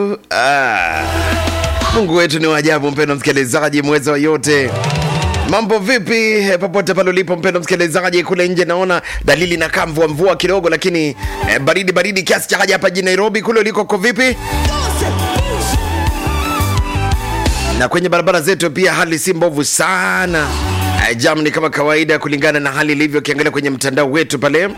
tu ah. Mungu wetu ni waajabu, mpendo msikilizaji, mweza wa yote Mambo vipi eh, popote pale ulipo mpendo msikilizaji, kule nje naona dalili na kaa mvua mvua kidogo, lakini eh, baridi baridi kiasi cha haja hapa jijini Nairobi. Kule uliko ko vipi? Na kwenye barabara zetu pia hali si mbovu sana. Eh, Jam ni kama kawaida kulingana na hali ilivyo, ukiangalia kwenye mtandao wetu pale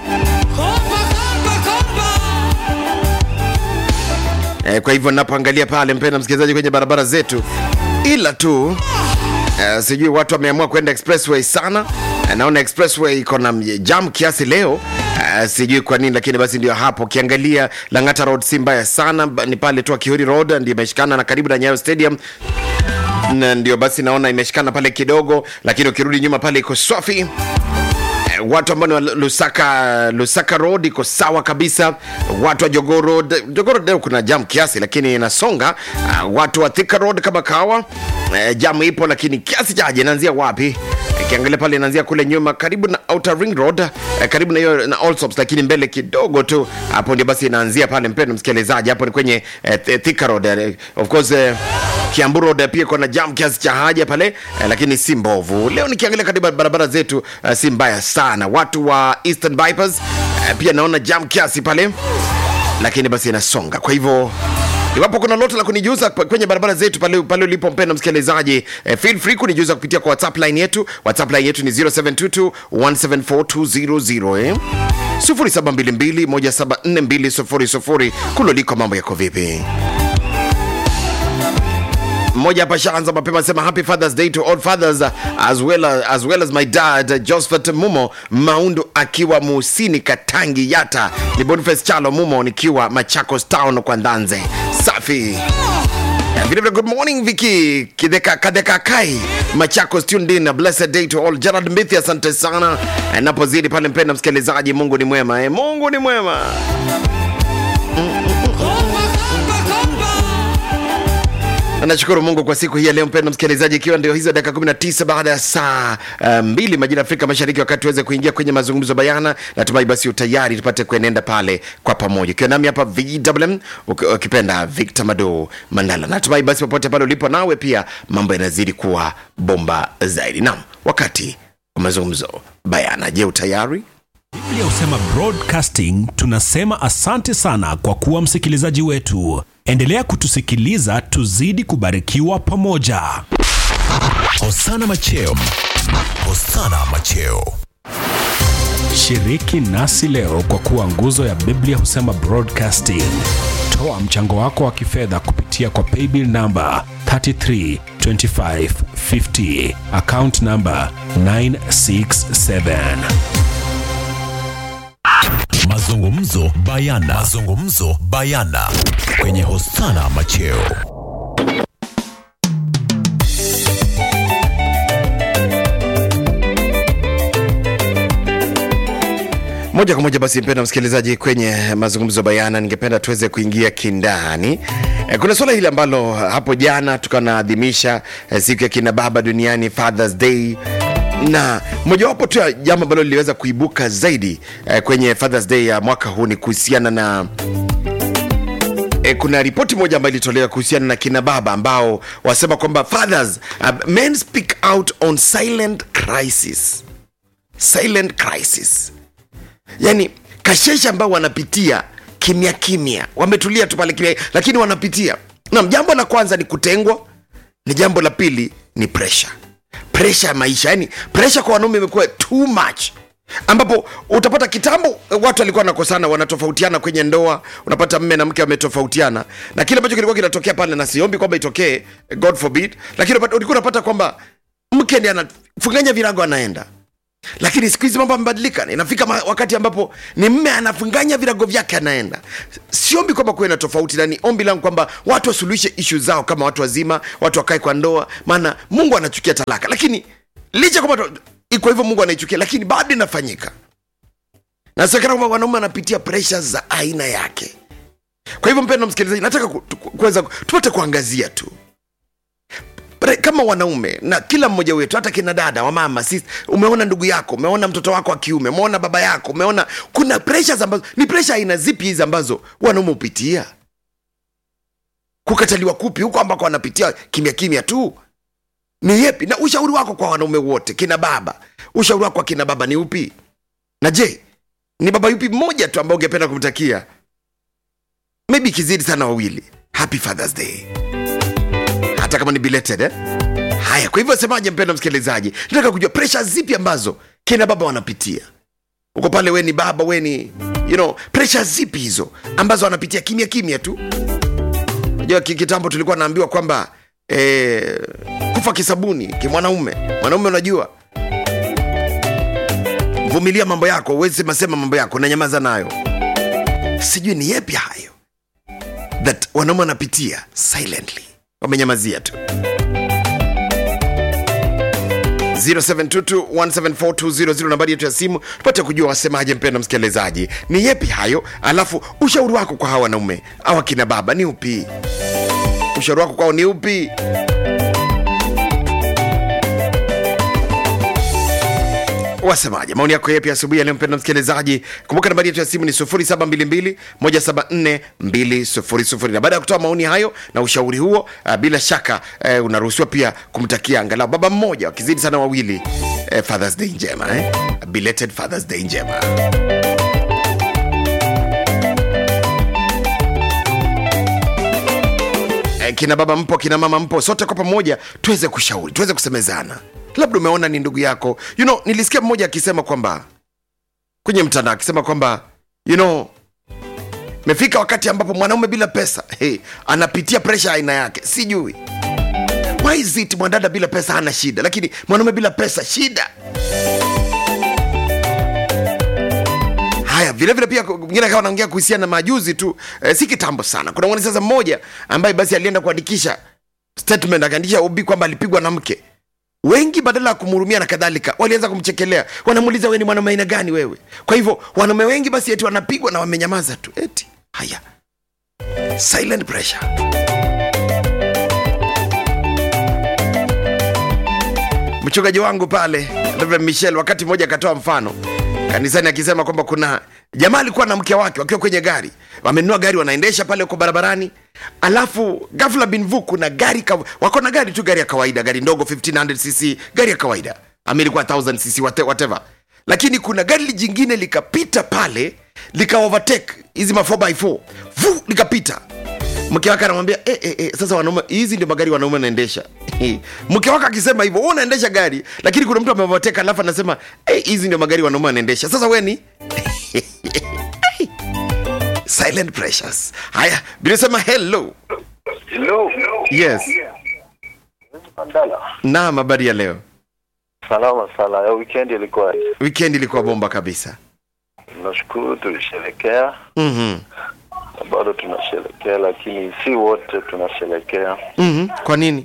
Eh, kwa hivyo napoangalia pale mpenda msikilizaji kwenye barabara zetu, ila tu eh, sijui watu wameamua kwenda expressway sana. Eh, naona expressway iko na jam kiasi leo. Eh, sijui kwa nini, lakini basi ndio hapo. Ukiangalia Lang'ata Road si mbaya sana, ba- ni pale tu Kihori Road ndio imeshikana na karibu na Nyayo Stadium na ndio basi naona imeshikana pale kidogo, lakini ukirudi nyuma pale iko swafi. Eh, watu ambao ni wa Lusaka, Lusaka Road iko sawa kabisa. Watu wa Jogoo Road, Jogoo Road leo kuna jam kiasi, lakini inasonga. Uh, watu wa Thika Road kama kawa eh, jam ipo, lakini kiasi chaje. Inaanzia wapi? Ikiangalia pale inaanzia kule nyuma karibu na Outer Ring Road eh, karibu na hiyo na Allsops, lakini mbele kidogo tu hapo ndio basi inaanzia pale. Mpendwa msikilizaji, hapo ni kwenye eh, Th- Thika Road eh, of course eh, Kiambu Road pia kuna jam kiasi cha haja pale eh, lakini si mbovu. Leo nikiangalia katika barabara zetu eh, si mbaya sana. Watu wa Eastern Bypass eh, pia naona jam kiasi pale, lakini basi inasonga. Kwa hivyo iwapo kuna lote la kunijuza p- kwenye barabara zetu pale pale ulipo mpenda msikilizaji eh, feel free kunijuza kupitia kwa whatsapp line yetu whatsapp line yetu ni 0722 174200 eh 0722 174200 kuloliko mambo yako vipi mmoja hapa shaanza mapema sema happy fathers day to all fathers uh, as well as, as, well as my dad uh, josephat mumo maundu akiwa musini katangi yata ni boniface chalo mumo nikiwa machakos town kwa ndanze safi Eh, vile vile good morning viki kideka kadeka kai machakos tuned in a blessed day to all gerald mbithi asante sana Eh, napozidi pale mpenda msikilizaji mungu ni mwema eh, mungu ni mwema Na nashukuru mungu kwa siku hii ya leo mpendo msikilizaji ikiwa ndio hizo dakika 19 baada ya saa uh, mbili majira ya afrika mashariki wakati tuweze kuingia kwenye mazungumzo bayana natumai basi utayari tupate kuenenda pale kwa pamoja ikiwa nami hapa vwm uki- ukipenda victor mado mandala natumai basi popote pale ulipo nawe pia mambo yanazidi kuwa bomba zaidi nam wakati wa mazungumzo bayana je utayari Biblia husema broadcasting, tunasema asante sana kwa kuwa msikilizaji wetu. Endelea kutusikiliza, tuzidi kubarikiwa pamoja. Hosana Macheo. Hosana Macheo. Shiriki nasi leo kwa kuwa nguzo ya Biblia husema broadcasting. Toa mchango wako wa kifedha kupitia kwa paybill namba 332550 account namba 967. Mazungumzo bayana. Mazungumzo bayana kwenye Hosana Macheo. moja kwa moja basi mpenda msikilizaji kwenye mazungumzo bayana ningependa tuweze kuingia kindani e, kuna suala hili ambalo hapo jana tukanaadhimisha e, siku ya kina baba duniani fathers day na mojawapo tu ya jambo ambalo liliweza kuibuka zaidi e, kwenye fathers day ya mwaka huu ni kuhusiana na E, kuna ripoti moja ambayo ilitolewa kuhusiana na kina baba ambao wasema kwamba fathers uh, men speak out on silent crisis silent crisis yani kashesha ambao wanapitia kimya kimya wametulia tu pale kimya lakini wanapitia nam jambo la kwanza ni kutengwa ni jambo la pili ni pressure pressure ya maisha yani pressure kwa wanaume imekuwa too much ambapo utapata kitambo watu walikuwa wanakosana wanatofautiana kwenye ndoa unapata mme na mke wametofautiana na kile ambacho kilikuwa kinatokea pale na siombi kwamba itokee god forbid lakini unapata- ulikuwa unapata kwamba mke ndi anafunganya virago anaenda lakini siku hizi mambo amebadilika inafika ma- wakati ambapo ni mme anafunganya virago vyake anaenda siombi kwamba kuwe na tofauti na ni ombi langu kwamba watu wasuluhishe ishu zao kama watu wazima watu wakae kwa ndoa maana mungu anachukia talaka lakini licha kwamba to- iko hivyo mungu anaichukia lakini bado inafanyika nasekana kwamba wanaume anapitia presha za aina yake kwa hivyo mpendo msikilizaji nataka ku- tu- kuweza tupate kuangazia tu Pre- kama wanaume na kila mmoja wetu hata kina dada wamama sisi umeona ndugu yako umeona mtoto wako wa kiume umeona baba yako umeona kuna pressures ambazo ni pressure aina zipi hizi ambazo wanaume hupitia kukataliwa kupi huko ambako wanapitia kimya kimya tu ni yepi na ushauri wako kwa wanaume wote kina baba ushauri wako kwa kina baba ni upi na je ni baba yupi mmoja tu ambao ungependa kumtakia maybe ikizidi sana wawili happy fathers day hata kama ni belated eh? haya kwa hivyo semaje mpendo msikilizaji nataka kujua presha zipi ambazo kina baba wanapitia uko pale we ni baba we ni you know presha zipi hizo ambazo wanapitia kimya kimya tu najua ki- kitambo tulikuwa naambiwa kwamba eh, kufa kisabuni kimwanaume mwanaume unajua vumilia mambo yako uwezi sema sema mambo yako na nyamaza nayo sijui ni yepi hayo that wanaume wanapitia silently wamenyamazia tu 0722174200 nambari yetu ya simu tupate kujua wasemaje mpendo msikilizaji ni yepi hayo alafu ushauri wako kwa hawa wanaume au akina baba ni upi ushauri wako kwao ni upi wasemaje maoni yako yepi asubuhi ya leo mpendo msikilizaji kumbuka nambari yetu ya simu ni 0722174200 na baada ya kutoa maoni hayo na ushauri huo uh, bila shaka uh, unaruhusiwa pia kumtakia angalau baba mmoja wakizidi sana wawili uh, fathers day njema eh? A belated fathers day njema Eh, kina baba mpo kina mama mpo sote kwa pamoja tuweze kushauri tuweze kusemezana labda umeona ni ndugu yako you know nilisikia mmoja akisema kwamba kwenye mtandao akisema kwamba you know mefika wakati ambapo mwanaume bila pesa hey, anapitia presha aina yake sijui why is it mwanadada bila pesa hana shida lakini mwanaume bila pesa shida haya vilevile pia mwingine akawa anaongea kuhusiana na majuzi tu eh, si kitambo sana kuna mwanasiasa mmoja ambaye basi alienda kuandikisha statement akaandikisha ubi kwamba alipigwa na mke wengi badala ya kumhurumia na kadhalika walianza kumchekelea wanamuuliza we ni mwanaume aina gani wewe kwa hivyo wanaume wengi basi eti wanapigwa na wamenyamaza tu eti haya silent pressure mchungaji wangu pale Reverend Michel wakati mmoja akatoa mfano kanisani akisema kwamba kuna jamaa alikuwa na mke wake wakiwa kwenye gari wamenunua gari wanaendesha pale huko barabarani alafu ghafla bin vu kuna gari ka, wako na gari tu gari ya kawaida gari ndogo 1500 cc gari ya kawaida ama ilikuwa 1000 cc whate- whatever lakini kuna gari jingine likapita pale lika overtake hizi ma 4x4 vu likapita mke wake anamwambia eh, eh, eh, sasa wanaume hizi ndio magari wanaume wanaendesha mke wake akisema hivyo wewe unaendesha gari lakini kuna mtu amevateka alafu anasema eh, hizi ndio magari wanaume wanaendesha sasa we ni silent pressures haya bilisema hello Hello. yes Mandala. naam habari ya leo Salama sana. Ya weekend ilikuwa weekend ilikuwa bomba kabisa nashukuru tulisherekea mm-hmm. na bado tunasherekea, lakini si wote tunasherekea. Mm-hmm. kwa nini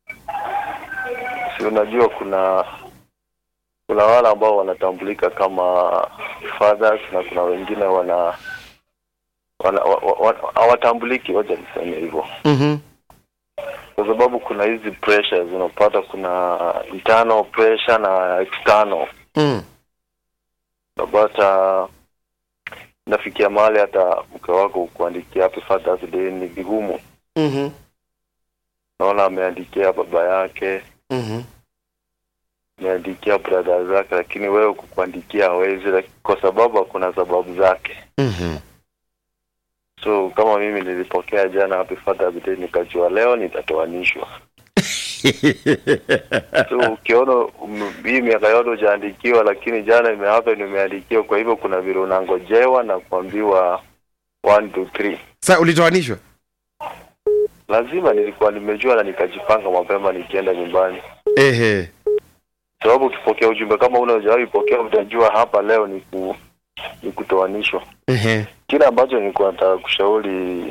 Si unajua kuna kuna wale ambao wanatambulika kama fathers na kuna wengine wana wana- wa- wa- wa- hawatambuliki, wacha niseme hivyo, mm-hmm. kwa sababu kuna hizi pressures unapata, kuna internal pressure na external mm. unapata nafikia mahali hata mke wako kuandikia happy Father's Day ni vigumu. mm-hmm. Naona ameandikia baba yake, mm-hmm. ameandikia brother zake, lakini wewe kukuandikia hawezi, laki- kwa sababu kuna sababu zake. mm-hmm. So kama mimi nilipokea jana happy Father's Day, nikajua leo nitatoanishwa. So ukiona um, hii miaka yote hujaandikiwa, lakini jana imehappen nimeandikiwa, kwa hivyo kuna vile unangojewa na kuambiwa one two three. sa ulitoanishwa lazima nilikuwa nimejua na nikajipanga mapema nikienda nyumbani ehe sababu ukipokea ujumbe kama una hujawahi pokea utajua hapa leo ni ku, ni kutoanishwa ehe kile ambacho nilikuwa nataka kushauri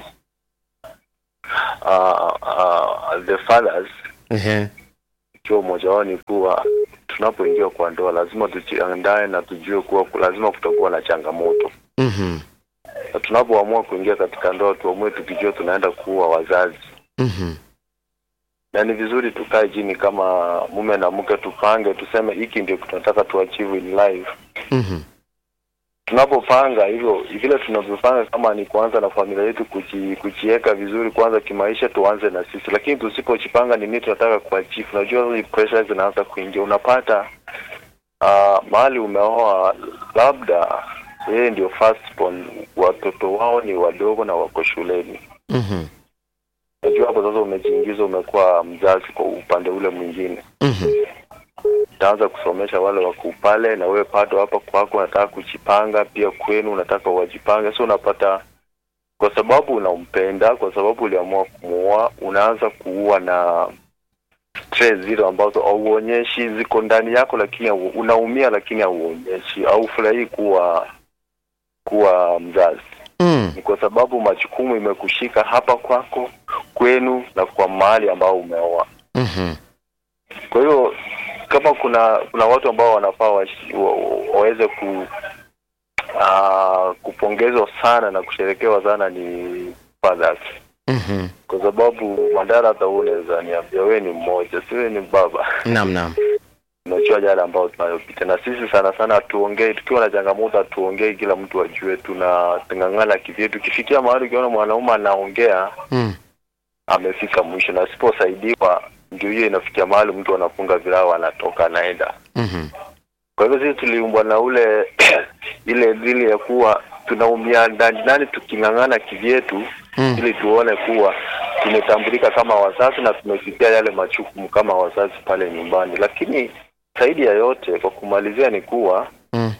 uh, uh, the fathers ehe ikiwa mmoja wao ni kuwa tunapoingia kwa ndoa lazima tujiandae na tujue kuwa lazima kutakuwa na changamoto mm-hmm. na tunapoamua kuingia katika ndoa tuamue tukijua tunaenda kuwa wazazi Mm-hmm. na ni vizuri tukae chini kama mume na mke tupange tuseme hiki ndio tunataka tuachieve in life Mm-hmm. tunapopanga hivyo vile tunavyopanga, kama ni kuanza na familia yetu kuji, kujiweka vizuri kwanza kimaisha, tuanze na sisi, lakini tusipojipanga ni nini tunataka kuachieve, unajua hizi pressure zinaanza kuingia, unapata uh, mahali umeoa labda yeye ndio firstborn, watoto wao ni wadogo na wako shuleni. Mhm. Unajua hapo sasa umejiingiza, umekuwa mzazi kwa upande ule mwingine Mhm. utaanza kusomesha wale wako pale, na wewe bado hapa kwako unataka kujipanga, pia kwenu unataka wajipange. So unapata kwa sababu unampenda, kwa sababu uliamua kumuoa, unaanza kuua na stress zile ambazo hauonyeshi ziko ndani yako, lakini hau- unaumia, lakini hauonyeshi, haufurahii kuwa kuwa mzazi. Mm. Ni kwa sababu majukumu imekushika hapa kwako, kwenu na kwa mahali ambao umeoa. Mhm. Kwa hiyo kama kuna kuna watu ambao wanafaa washi- wa- wa- waweze ku uh, kupongezwa sana na kusherekewa sana ni fathers, Mhm. kwa sababu Mandara, hata wewe unaweza niambia wewe ni mmoja, si wewe ni baba, Naam, naam. unajua yale ambayo tunayopita, na sisi sana sana hatuongei. Tukiwa na changamoto hatuongei, kila mtu ajue, tunang'ang'ana kivyetu. Tukifikia mahali ukiona mwanaume anaongea Mm. amefika mwisho, na asiposaidiwa ndio hiyo inafikia mahali mtu anafunga virao anatoka anaenda. Mhm. Kwa hivyo sisi tuliumbwa na ule ile dili ya kuwa tunaumia ndani ndani tuking'ang'ana kivyetu Mm. ili tuone kuwa tumetambulika kama wazazi na tumefikia yale majukumu kama wazazi pale nyumbani. Lakini zaidi ya yote, kwa kumalizia, ni kuwa Mm.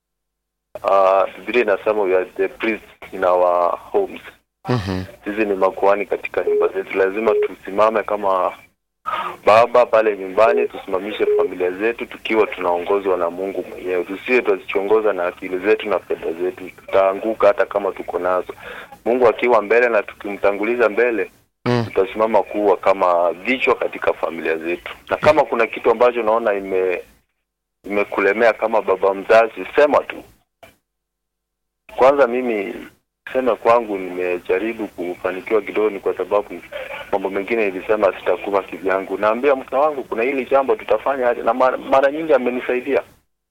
uh, Biblia inasema we are the priests in our homes. Mhm. Sisi ni makuhani katika nyumba zetu, lazima tusimame kama baba pale nyumbani, tusimamishe familia zetu tukiwa tunaongozwa na Mungu mwenyewe. Tusiwe tuzichongoza na akili zetu na fedha zetu, tutaanguka hata kama tuko nazo. Mungu akiwa mbele na tukimtanguliza mbele, Mm. tutasimama kuwa kama vichwa katika familia zetu. Na kama kuna kitu ambacho unaona ime imekulemea kama baba mzazi, sema tu. Kwanza mimi sema kwangu nimejaribu kufanikiwa kidogo, ni kwa sababu mambo mengine nilisema sitakuwa kivyangu. Naambia mke wangu kuna hili jambo tutafanya aje, na mara, mara nyingi amenisaidia,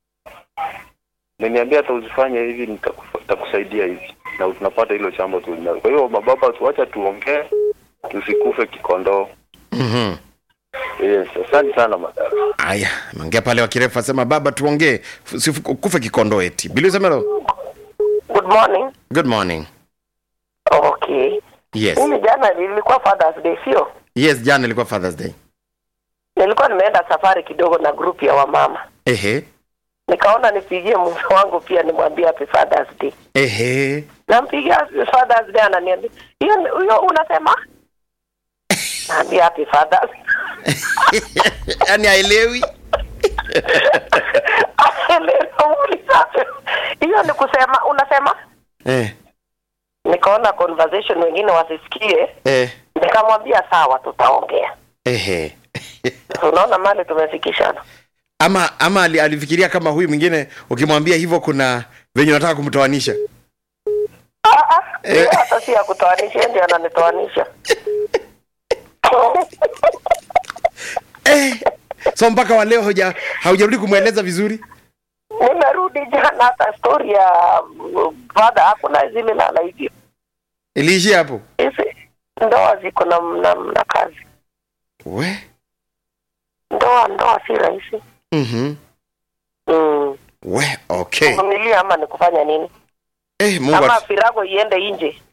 ameniambia hata usifanye hivi, nitakufa- nitakusaidia hivi, na tunapata hilo jambo tu. Kwa hiyo mababa, tuacha tuongee, tusikufe kikondoo. Mhm. Yes, asante sana madara. Aya, ameongea pale wakirefu asema baba tuongee usifu- kufe kikondo eti. Bilu Semelo. Good morning. Good morning. Okay. Yes. Mimi jana nilikuwa Father's Day, sio? Yes, jana ilikuwa Father's Day. Nilikuwa nimeenda safari kidogo na grupu ya wamama, Ehe. nikaona nipigie mume wangu pia nimwambie happy Father's Day. Ehe. Nampigia Father's Day, ananiambia hiyo hiyo unasema? Naambia happy Father's. Yaani haelewi. Nilimuuliza, hiyo ni kusema unasema? Eh. Nikaona conversation wengine wasisikie, Eh. nikamwambia sawa, tutaongea. Ehe. Unaona mali tumefikishana. Ama ama ali- alifikiria kama huyu mwingine ukimwambia hivyo kuna venye unataka kumtoanisha. Ah, ah, hiyo hata si ya kutoanisha, yeye ndio ananitoanisha. Eh. So mpaka wa leo hauja haujarudi kumweleza vizuri. Nimerudi jana, hata story ya mm, father hakuna zile lala hivyo. Iliishia hapo. Hizi ndoa ziko na, na, na kazi. We. Ndoa ndoa si rahisi. Mhm. Mm. We, okay. Kuvumilia ama ni kufanya nini? Eh, Mungu Ama atu... firago iende nje.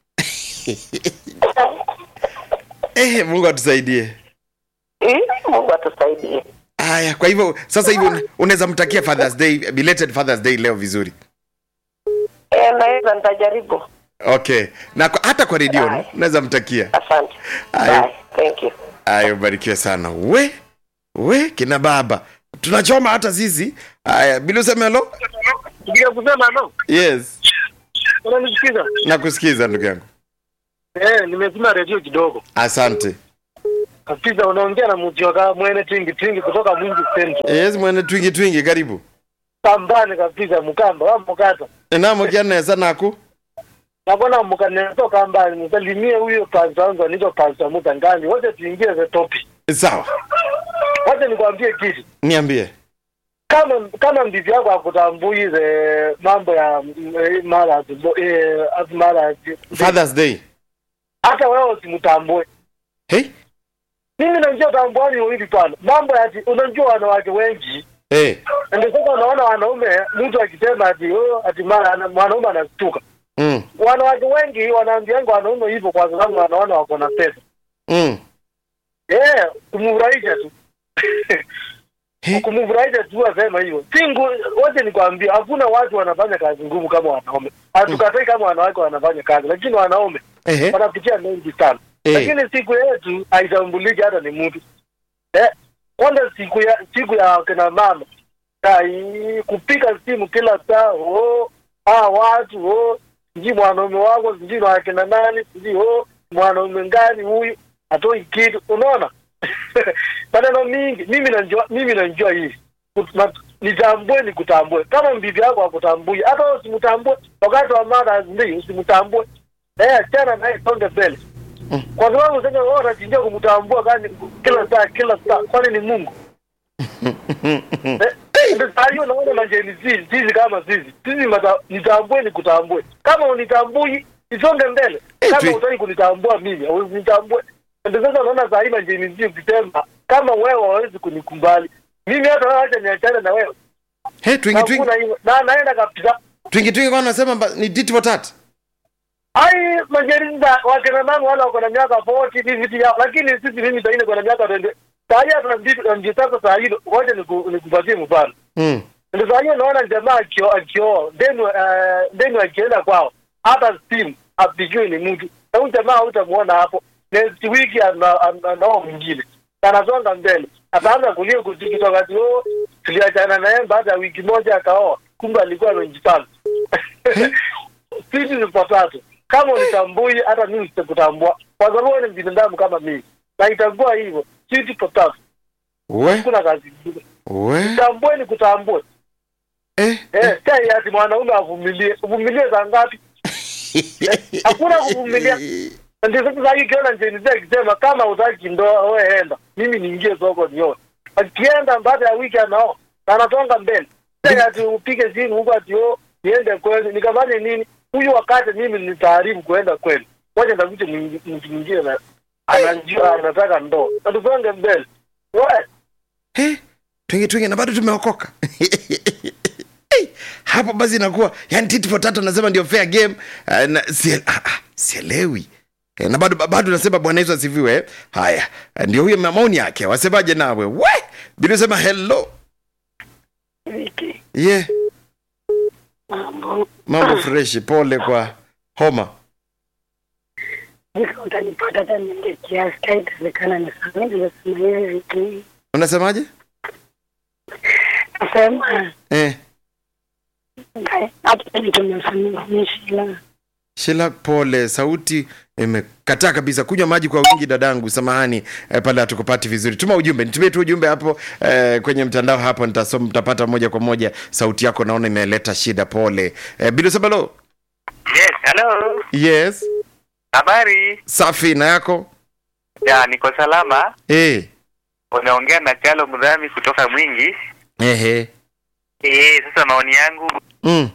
eh, Mungu atusaidie. Eh, Mungu atusaidie. Haya, kwa hivyo sasa hivi una- unaweza mtakia Father's Day, belated Father's Day leo vizuri. Eh, naweza nitajaribu. Okay. Na kwa, hata kwa redio Bye. unaweza mtakia. Asante. Ayo. Bye. Thank you. Ayo, barikiwe sana. We, we kina baba. Tunachoma hata sisi. Haya, bila usemelo? Ndio kusema no. Yes. Unanisikiza? Nakusikiza ndugu yangu. Eh, nimezima redio kidogo. Asante. Kabisa unaongea na mjoga mwene twingi twingi kutoka Mwingi Central. Yes, mwene twingi twingi karibu. Pambane kabisa mkamba wa mkata. Enamo kiana sana aku. Nakona mkane toka mbali msalimie huyo pastor wangu anaitwa pastor Mutangani. Wote tuingie the topic. Sawa. Wacha nikwambie kitu. Niambie. kama kama mbibi yako akutambui ile mambo ya mm, eh, marriage bo- eh, as marriage Father's Day. hata wewe usimtambue Hey? mimi najua tambuani hivi pana mambo ya ati unajua wanawake wengi Eh. ndio sasa unaona wanaume mtu akisema ati oh, ati mara ana- mwanaume anastuka Mm. wanawake wengi wanaambianga wanaume hivyo kwa sababu wanaona wako na pesa Mm. eh kumfurahisha tu He? kumfurahisha tu asema hivyo singu wote nikwambia hakuna watu wanafanya kazi ngumu kama wanaume hatukatai kama wanawake wanafanya kazi lakini wanaume Ehe. wanapitia mengi sana Eh. lakini siku yetu haitambuliki hata ni mtu eh, kwanza siku ya siku ya kina mama ai kupika simu kila saa oh, ah, watu oh, sijui mwanaume wako sijui na wakina nani sijui oh, mwanaume ngani huyu hatoi kitu unaona maneno mingi mimi najua mimi najua hivi Kut- na- nitambue nikutambue kama mbibi yako akutambui hata wewe usimtambue wakati wa mara ndii usimtambue eh achana naye songe mbele kwa sababu sasa wewe unachinjia kumtambua gani kila saa kila saa kwani ni Mungu Eh, ndio saa hiyo naona majeni sisi sisi kama sisi sisi mata- nitambue nikutambue kama unitambui isonge mbele Eh, kama tu- utaki kunitambua mimi usinitambue ndio sasa naona saa hii majeni sisi ukisema kama wewe hawezi kunikubali mimi hata wewe acha niachane na wewe He, twingi twingi. hakuna hivyo na naenda kabisa Twingi twingi kwa nasema mba- ni tit for tat. ai majeri za wakina mama wala wako na miaka 40 hivi vitu yao lakini sisi mimi saa hii niko na miaka 20 saa hii hata ndio ndio sasa saa hii ngoja niku- nikupatie mfano Mm. ndio saa hiyo naona jamaa akio akioa deni uh, deni akienda kwao hata simu apigiwe ni mtu na huyu jamaa hutamuona hapo next week ana- ana- anao mwingine anasonga mbele ataanza kulia kutikitoka wakati huo tuliachana naye baada ya wiki moja akaoa kumbe alikuwa amejipanga sisi ni patatu kama unitambui hata mimi sitakutambua kwa sababu wewe ni binadamu kama mimi na itambua hivyo sisi patatu We, kuna kazi ingine we. tambue ni kutambue Eh. Eh, sai ati mwanaume avumilie. Uvumilie za ngapi? Eh, Hakuna kuvumilia. Ndio sasa sasa ikiona njeni zake akisema kama utaki ndoa wewe enda. Mimi niingie soko nioe. Akienda baada ya wiki anao na anatonga mbele. Sai ati upige simu huko ati oh niende kwenu nikafanye nini? Huyu wakati mimi nitaaribu kuenda kwenu. Ngoja ndavute mtu mwingine na anajua anataka ndoa. Na tusonge mbele. Wewe He, twingi twingi na bado tumeokoka. Hey, hapo basi inakuwa yani tit for tat anasema ndio fair game. Uh, na, sie, ah, ah, sielewi. Eh, na bado bado nasema Bwana Yesu asifiwe. eh. Haya, eh, ndio huyo maoni yake. Wasemaje nawe? We, bila sema hello. Wiki Yeah, mambo mambo fresh, pole kwa homa. nika utanipata hata niende kiasi kaitawezekana nisamee nimesema hivi wiki Unasemaje? nasema Eh, ngai- hata nitumefanyishila Shila, pole, sauti imekataa kabisa. Kunywa maji kwa wingi dadangu, samahani eh, pale hatukupati vizuri. Tuma ujumbe, nitumie tu ujumbe hapo eh, kwenye mtandao hapo, nitasoma, mtapata moja kwa moja. Sauti yako naona imeleta shida, pole. Eh, Bilo Sabalo, Yes, hello. yes, Habari? safi na yako Ya, niko salama. eh, Unaongea na Chalo Mdhami kutoka Mwingi. ehe, Eh, sasa maoni yangu mm.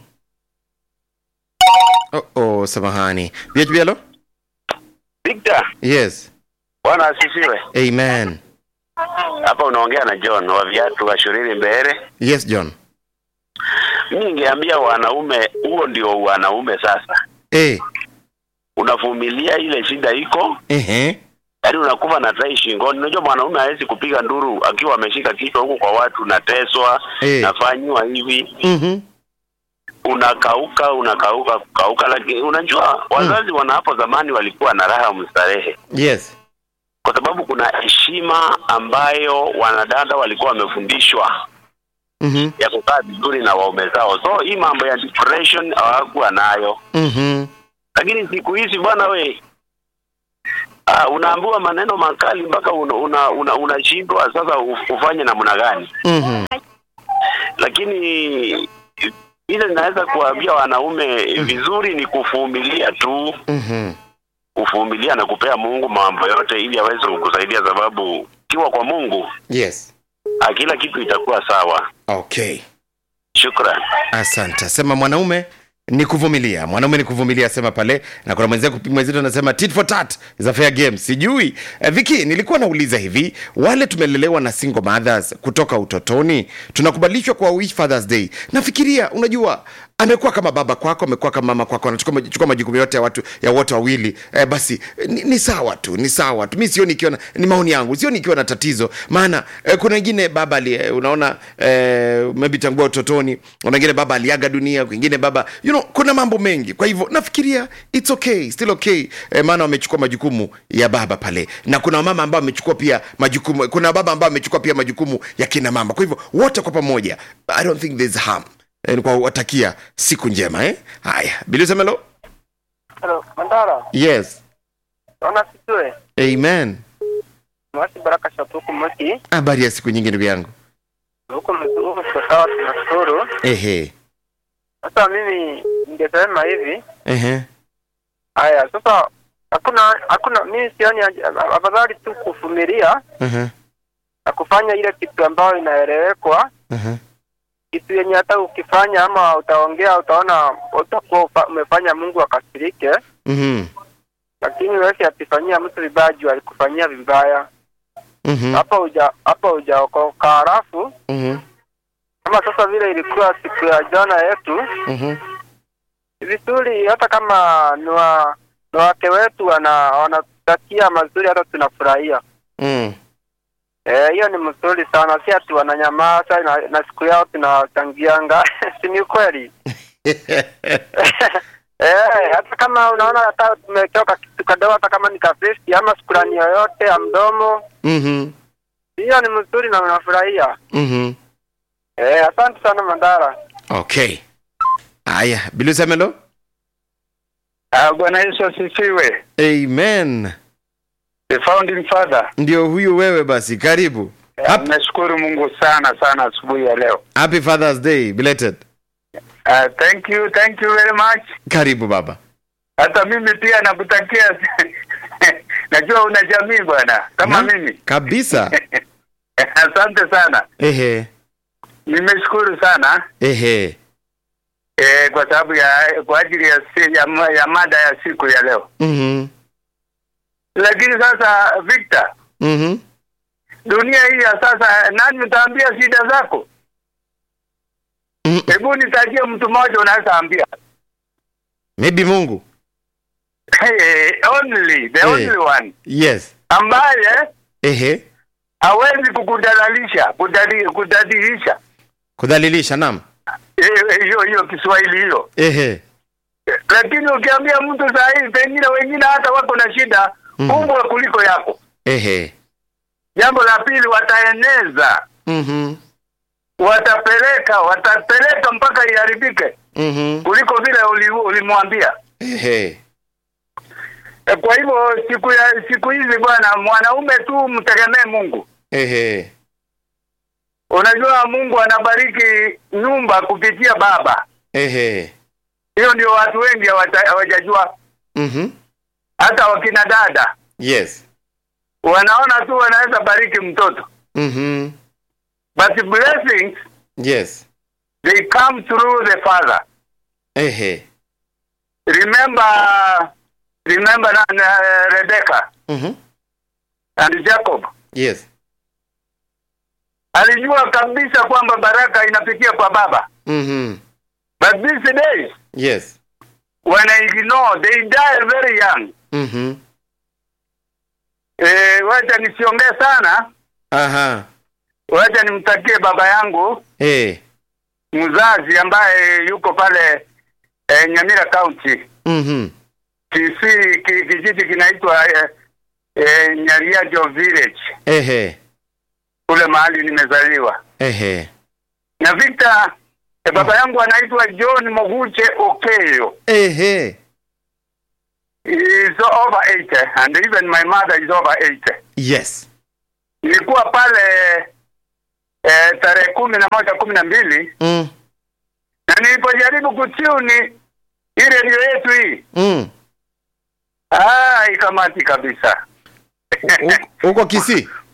Oh, oh, samahani. BHB, hello? Victor, Yes, bwana asifiwe. amen. Hapa unaongea na John wa viatu wa Shuriri Mbere. Yes, John. Mimi ningeambia wanaume, huo ndio wanaume sasa. Eh, Unavumilia ile shida iko, ehe, yaani unakufa na tai shingoni. Unajua mwanaume hawezi kupiga nduru akiwa ameshika kichwa huko kwa watu, nateswa, Eh. nafanywa hivi, mhm, unakauka unakauka kukauka. Lakini unajua wazazi wana hapo zamani walikuwa na raha mstarehe, yes, kwa sababu kuna heshima ambayo wanadada walikuwa wamefundishwa mhm, ya kukaa vizuri na waume zao. So hii mambo ya depression hawakuwa nayo, mhm, lakini siku hizi bwana we uh, unaambiwa maneno makali mpaka unashindwa una, una, unashindwa sasa uf- ufanye namna gani. mhm, Lakini ile ninaweza kuwaambia wanaume vizuri ni kuvumilia tu, mhm. kuvumilia na kupea Mungu mambo yote ili aweze kukusaidia, sababu kiwa kwa Mungu Yes. ah, kila kitu itakuwa sawa. okay Shukran. asante sema mwanaume ni kuvumilia mwanaume ni kuvumilia sema pale na kuna mwenzako mwenzetu anasema tit for tat is a fair game sijui eh, viki nilikuwa nauliza hivi wale tumelelewa na single mothers kutoka utotoni tunakubalishwa kwa wish fathers day nafikiria unajua amekuwa kama baba kwako amekuwa kama mama kwako anachukua chukua majukumu yote ya watu ya wote wawili eh, basi eh, ni, ni sawa tu ni sawa tu mi sioni ikiwa na- ni maoni yangu sioni ikiwa na tatizo maana eh, kuna wengine baba ali, eh, unaona eh, maybe tangua utotoni kuna wengine baba aliaga dunia kwingine baba you know, kuna mambo mengi kwa hivyo nafikiria it's okay still okay eh, maana wamechukua majukumu ya baba pale na kuna mama ambao wamechukua pia majukumu kuna baba ambao amechukua pia majukumu ya kina mama kwa hivyo wote kwa pamoja i don't think there's harm eh, ni kwa watakia siku njema eh? haya bilisemelo Hello, Mandara. yes Naona sijue. amen Mwasi Baraka Shatuku Mwaki. habari ya siku nyingi ndugu yangu Huko mzungu kwa sawa tunashukuru. ehe Sasa mimi ningesema hivi. ehe Haya, sasa hakuna hakuna mimi sioni haja- afadhali tu kuvumilia ehe na kufanya ile kitu ambayo inaelewekwa ehe kitu yenye hata ukifanya ama utaongea utaona utakuwa ufa- umefanya Mungu akasirike, mhm lakini wewe atifanyia mtu vibaya juu alikufanyia vibaya mhm hapa uja hapa hujaokoka. Halafu mhm kama sasa vile ilikuwa siku ya jana yetu, mhm ni vizuri hata kama ni wa ni wake wetu wana wanatakia mazuri, hata tunafurahia mm. Eh, hiyo ni mzuri sana, si ati wananyamaza na, na siku yao tunachangianga si ni kweli? Eh, hata kama unaona hata tumetoka kitu kadogo, hata kama ni kafesti ama shukrani yoyote ya mdomo, mhm hiyo ni mzuri na unafurahia. mhm Eh, asante sana Mandara. okay haya bilisemelo Bwana Yesu asifiwe. amen The founding father. ndio huyu wewe basi karibu Hap- Nashukuru Mungu sana sana asubuhi ya leo. happy fathers day belated Uh, thank you, thank you very much. karibu baba Hata mimi pia nakutakia najua una jamii bwana kama Na- mimi. kabisa Asante sana. ehe Nimeshukuru sana ehe eh, kwa sababu ya kwa ajili ya, si- ya, ma- ya mada ya siku ya leo. mhm Lakini sasa Victor, mhm dunia hii ya sasa, nani utaambia shida zako? Mm. Hebu nitajie mtu mmoja unaweza ambia. maybe mungu only the Eh. only one yes ambaye ehe hawezi kukudalalisha kudali, kudadilisha kudhalilisha nam Eh, eh, hiyo hiyo Kiswahili hiyo. ehe Eh, Lakini ukiambia mtu saa hii, pengine wengine hata wako na shida Mhm. kubwa kuliko yako. ehe Jambo la pili, wataeneza, mhm watapeleka, watapeleka mpaka iharibike mhm kuliko vile uli- ulimwambia. ehe Eh, Kwa hivyo siku ya siku hizi bwana, mwanaume tu mtegemee Mungu. ehe Unajua Mungu anabariki nyumba kupitia baba. ehe Hiyo ndio watu wengi hawaja- hawajajua, mhm hata wakina dada yes wanaona tu wanaweza bariki mtoto, mhm but blessings yes they come through the father. ehe Remember, remember na, na Rebecca mhm and Jacob yes alijua kabisa kwamba baraka inapitia kwa baba, mhm but these days yes when I ignore they die very young. mhm Eh, wacha nisiongee sana, aha wacha nimtakie baba yangu eh mzazi ambaye yuko pale eh, Nyamira County mhm Kisii, ki, kijiji kinaitwa eh, eh, Nyariajo Village ehe kule mahali nimezaliwa. ehe Na Victor eh, baba yangu anaitwa John Moguche Okeyo. ehe He is over 80 and even my mother is over 80. yes Nilikuwa pale eh, tarehe kumi na moja kumi na mbili mm na nilipojaribu kutuni hii redio yetu hii mm ah, ikamati kabisa U- uko Kisii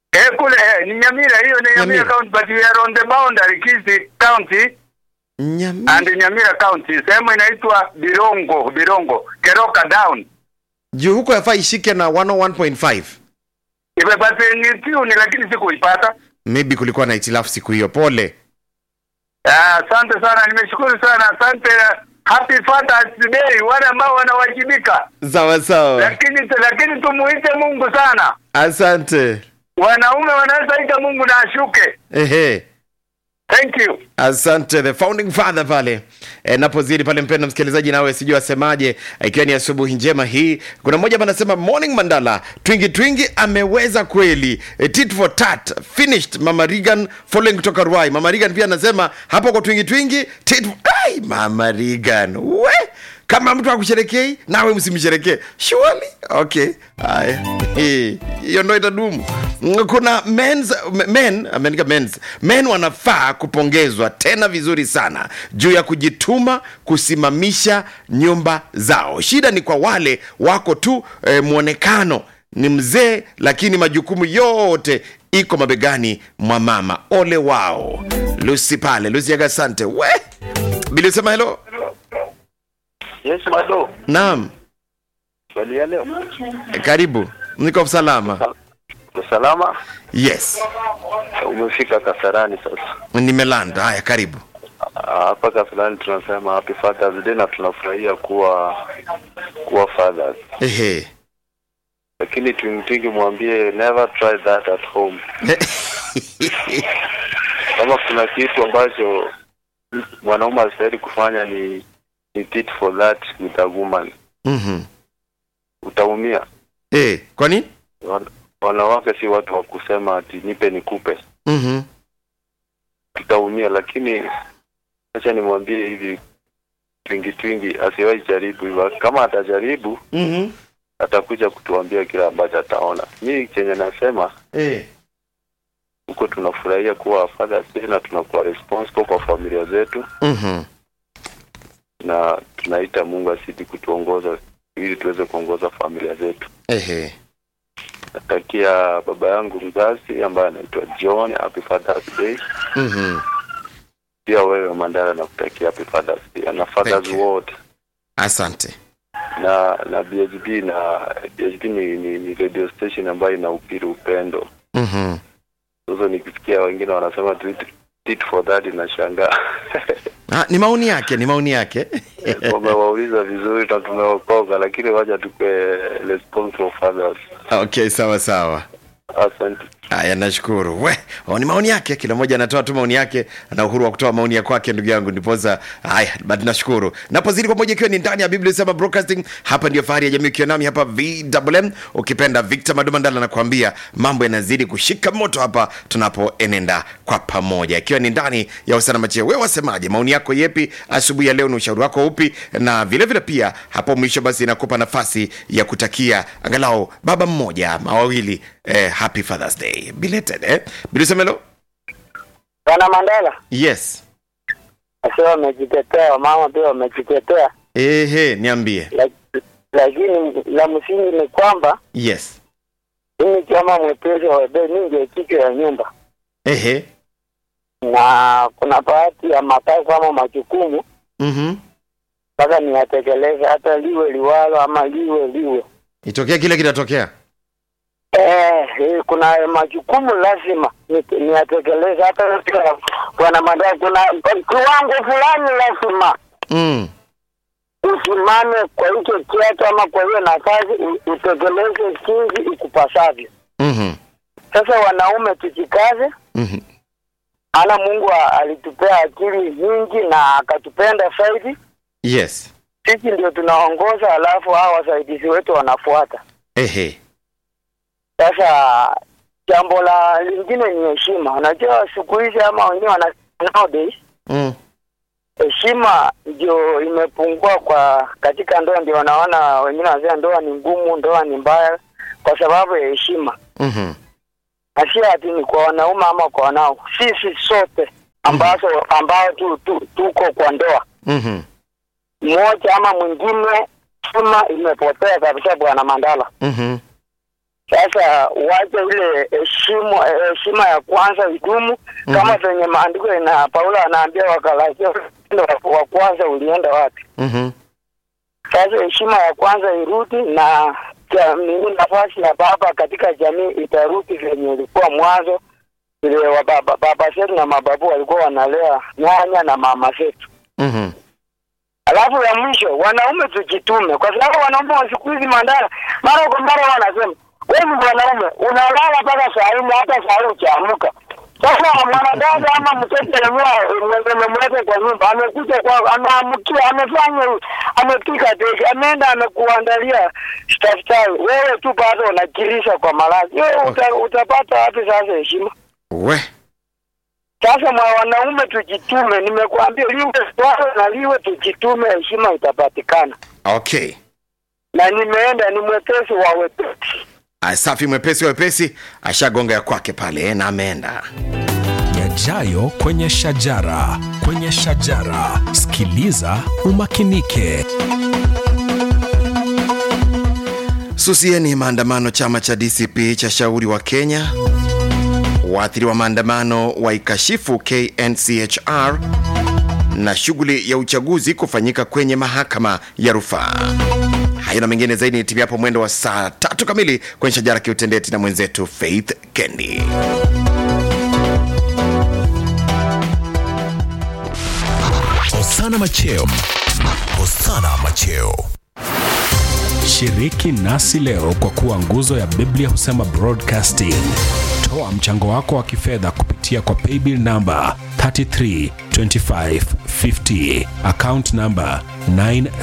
Eh, kule eh, ni Nyamira hiyo ni Nyamira, Nyamira. county but we are on the boundary Kisii county Nyamira. and Nyamira county. Sehemu inaitwa Birongo, Birongo, Keroka down. Juu huko yafaa ishike na 101.5. Imepata ni tune lakini sikuipata. Maybe kulikuwa na itilafu siku hiyo. Pole. Ah, Asante sana, nimeshukuru sana. Asante. Happy Father's Day wale ambao wanawajibika. Sawa sawa. Lakini lakini tumuite Mungu sana. Asante. Wanaume wanaweza ita Mungu na ashuke. Ehe. Thank you. Asante the founding father pale e, napozidi pale, mpenda msikilizaji, nawe sijui asemaje, ikiwa ni asubuhi njema hii. Kuna mmoja hapa anasema morning Mandala, twingi twingi ameweza kweli, e, tit for tat finished. Mama Regan following kutoka Ruai. Mama Regan pia anasema hapo kwa twingi twingi tit for... Ai, Mama Regan we kama mtu akusherekei nawe msimsherekee surely okay haya Eh, hiyo ndo itadumu Mm, kuna men's, men ameandika men's men wanafaa kupongezwa tena vizuri sana juu ya kujituma kusimamisha nyumba zao shida ni kwa wale wako tu eh, mwonekano ni mzee lakini majukumu yote iko mabegani mwa mama ole wao lusi pale lusi yaga asante we bilisema helo Yes, Mado. naam Swali ya leo. karibu niko salama Salama? yes Umefika Kasarani sasa. nimelanda haya karibu Ah, Hapa Kasarani tunasema happy Father's Day na tunafurahia kuwa kuwa fathers. ehe Lakini twingtwingi mwambie never try that at home. Kama kuna kitu ambacho mwanaume astahili kufanya ni ni tit for that with a woman. Mhm. Utaumia. Eh, kwa nini Wan- Wanawake si watu wa kusema ati nipe nikupe. Mhm. tutaumia lakini acha nimwambie hivi twingi twingi asiwahi jaribu hivyo kama atajaribu Mhm. atakuja kutuambia kile ambacho ataona mi chenye nasema Eh. huko tunafurahia kuwa fathers day na tunakuwa responsible kwa familia zetu Mhm. na tunaita mungu asidi kutuongoza ili tuweze kuongoza familia zetu Ehe. natakia baba yangu mzazi ambaye anaitwa john happy fathers day Mhm. pia wewe mandara nakutakia happy fathers day na fathers Thank you. wote asante na na BHB na BHB ni, ni, ni radio station ambayo inahubiri upendo. Mhm. Sasa nikisikia wengine wanasema tit, tit for that inashangaa. Ah, ni maoni yake ni maoni yake Wamewauliza vizuri na tumeokoka, lakini wacha tukue responsible fathers. okay sawa sawa Asante. haya nashukuru we oh, ni maoni yake kila mmoja anatoa tu maoni yake ana uhuru wa kutoa maoni ya kwake ndugu yangu ndiposa haya but nashukuru napozidi pamoja ikiwa ni ndani ya biblia sema broadcasting hapa ndio fahari ya jamii ukiwa nami hapa vwm ukipenda victor madomandala anakuambia mambo yanazidi kushika moto hapa tunapoenenda kwa pamoja ikiwa ni ndani ya usana macheo wewe wasemaje maoni yako yepi asubuhi ya leo ni ushauri wako upi na vile vile pia hapo mwisho basi inakupa nafasi ya kutakia angalau baba mmoja ama wawili eh, happy fathers day belated eh bilisemelo Bwana Mandela yes asiwa wamejitetea, wamama pia wamejitetea, ehe niambie lak- lakini la msingi ni kwamba yes mimi kama mwepesi wa webe, mimi ndio kichwa ya nyumba, ehe na kuna baadhi ya makazi ama majukumu mhm mpaka niyatekeleze, hata liwe liwalo ama liwe liwe. itokea kile kinatokea Eh, eh, kuna majukumu lazima ni- niyatekeleze, hata pia bwana Mandela, kuna kiwango fulani lazima mm. usimame kwa hicho kiatu ama kwa hiyo nafasi u- utekeleze jinsi ikupasavyo. mhm Sasa wanaume tujikaze, mhm ana Mungu a- alitupea akili nyingi na akatupenda zaidi. yes Sisi ndio tunaongoza, alafu hao wasaidizi wetu wanafuata. ehe Sasa jambo la lingine ni heshima. Unajua siku hizi ama wenyewe wana nowadays mm. heshima ndio imepungua kwa katika ndoa, ndio wanaona wengine wanasema ndoa ni ngumu, ndoa ni mbaya kwa sababu ya heshima. mhm na si ati ni kwa wanaume ama kwa wanao, sisi sote ambazo ambao tu, tu, tuko kwa ndoa mhm mmoja ama mwingine, heshima imepotea kabisa, bwana Mandala. mhm Sasa wache ile heshima heshima ya kwanza idumu kama venye maandiko ina Paulo anaambia Wakalasia wa wa kwanza ulienda wapi? Mhm. Sasa heshima ya kwanza irudi na jamii, nafasi ya baba katika jamii itarudi venye ilikuwa mwanzo, vile wa baba, baba zetu na mababu walikuwa wanalea nyanya na mama zetu. Mhm. Alafu ya mwisho, wanaume tujitume, kwa sababu wanaume wa siku hizi mandara, mara kwa mara wanasema wewe ni mwanaume unalala mpaka saa nne, hata saa nne ukiamka. Sasa mwanadada ama mtoto amemleta kwa nyumba, amekuja kwa, ameamkia, amefanya, amepika teki, ameenda amekuandalia staftahi, wewe tu bado unakirisha kwa malazi, wewe uta, utapata wapi sasa heshima? We. Sasa mwa wanaume tujitume, nimekuambia liwe swala na liwe tujitume, heshima itapatikana. Okay. Na nimeenda ni mwepesi wa wepesi. Ah, Safi mwepesi wepesi ashagonga ya kwake pale eh, na ameenda. yajayo kwenye shajara kwenye shajara sikiliza umakinike Susieni maandamano. Chama cha DCP cha shauri wa Kenya waathiriwa maandamano waikashifu KNCHR na shughuli ya uchaguzi kufanyika kwenye mahakama ya rufaa. Hayo na mengine zaidi ni timu hapo mwendo wa saa tatu kamili kwenye shajara kiutendeti na mwenzetu Faith Kendi. Hosana Macheo. Hosana Macheo. shiriki nasi leo kwa kuwa nguzo ya biblia husema broadcasting toa mchango wako wa kifedha kupitia kwa paybill namba 332550 account namba 9